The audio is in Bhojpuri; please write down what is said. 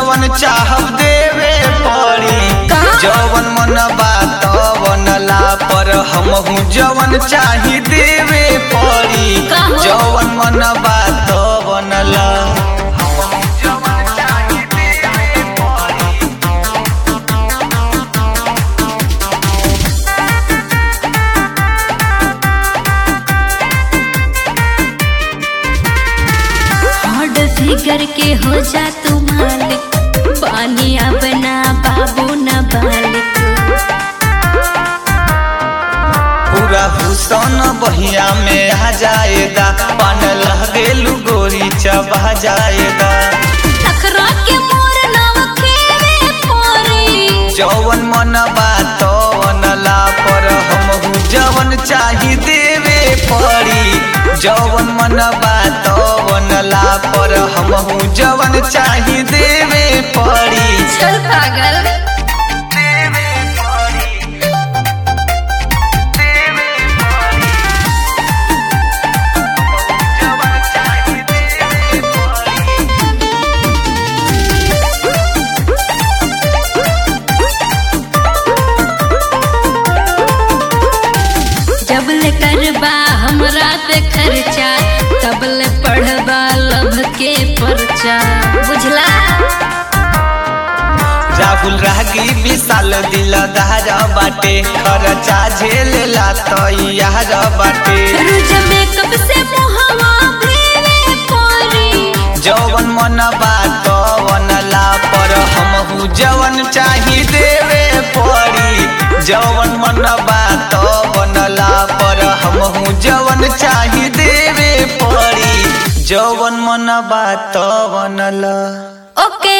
जवन चाहब देवे पड़ी का? जवन मन बात बनला पर हमहू जवन चाही देवे पड़ी का हो? जवन मन बात बनला हमहू जवन चाही देवे पड़ी हॉट फिगर के हो जा तू मालिक पानिया बना बाबू न बालिक पूरा हुसन बहिया में आ जाएगा पान लगेलू गोरी चबा जाएगा नखरा के मोर नाव खेवे पोरी जवन मन बात बनला पर हमहू जवन चाही देवे पड़ी जवन मन बात बनला पर हमहू जवन चाही देवे पड़ी चल पागल देवे पड़ी देवे पड़ी जवन चाही देवे पड़ी जब ले करबा हमरा पे खर्चा तब ले पढ़बा लभ के परचा बुझला राहुल रागी विशाल दिल दार बाटे खर्चा झेलेला तैयार बाटे रोज मेकअप से मुहवा भेवे पोरी जवन मन बात बनला पर हमहू जवन चाही देवे पड़ी जवन मन बात बनला पर हमहू जवन चाही देवे पड़ी जवन मन बात बनला ओके